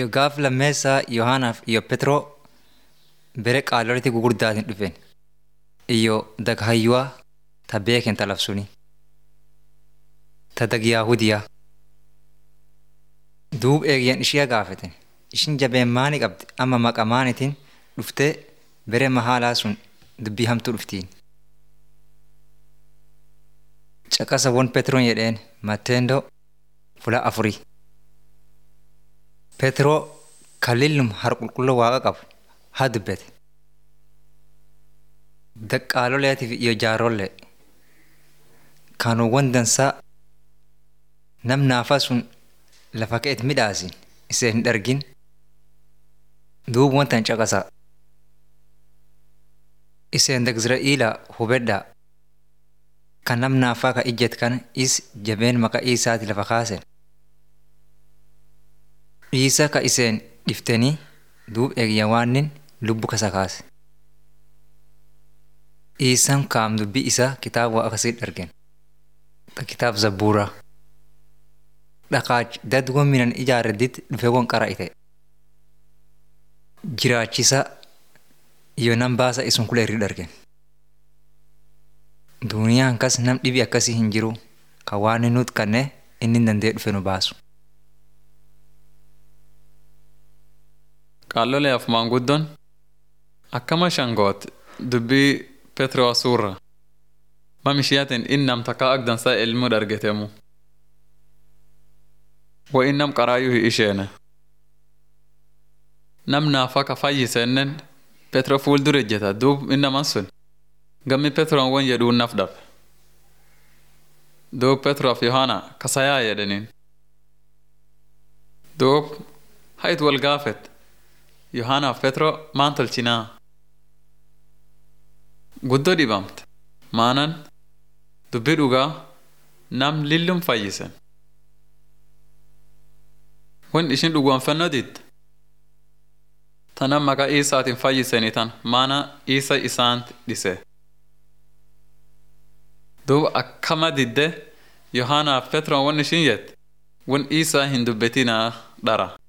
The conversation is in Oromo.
gaaf lammeessaa Yohaanaaf iyo Petroo bere qaalolitti gugurdaatiin dhufen iyo daghayyuwaa ta beeken ta labsuni ta dag Yaahudiyaa duub eegyan ishiya gaafeten ishin jabeen maani qabdi amma maqa maanitiin dhuftee bere mahaalaa sun dubbii hamtuu dhuftiin. Caqasa won Petroon jedheen Matteendoo fula afurii. Petroo kalillum har qulqulluu waaqa qabu haa dubbete. Daqqaaloleetiif iyo jaarollee kanuuwwan dansaa nam naafaa sun lafa ka'eet midhaasin isee hin dhargin duub wantan caqasaa. Iseen dag Izra'iilaa hubedhaa kan nam naafaa ka ijjet kana is jabeen maqaa isaati lafa kaasen. Dhiisa ka iseen dhiftanii duub eegya waannin lubbu kasa kaase. Dhiisan kaam dubbii isaa kitaaba akkasii dhargen. Kitaab zabbuuraa. Dhaqaach dadgoon minan ijaarredditti dhufee gon qara'ite. Jiraachisa iyo nam baasa isun kula irri dhargen. Duuniyaan kas nam dhibi akkasii hin jiru ka waan inni nuti kannee inni danda'ee dhufe nu baasu. Qaalloleef maanguddoon akkama shangoot dubbii Petroo suurra mam ishiyaatiin innam takka agdansaa ilmuu dhargetemu. Wa innam qaraayyuu hi isheene. Nam naafaa ka fayyisennen Petroo fuuldura ejjeta duub innaman sun gammi Petroon won jedhuun naf dhabe. Duub Petroof Yohaana kasayaa jedhaniin. Duub hayit wal gaafet Yohaanaaf Petroo maan tolchinaa? Guddoo dhibamte maanan dubbii dhugaa nam lillum fayyisen. Wan ishin dhugoonfannoo didde tanan maqaa Iisaatiin fayyisanii tan maana Iisa isaant dhise. Duuba akkama didde Yohaanaaf Petroon wan ishin jette wan Iisaa hin dubbetinaa dhara.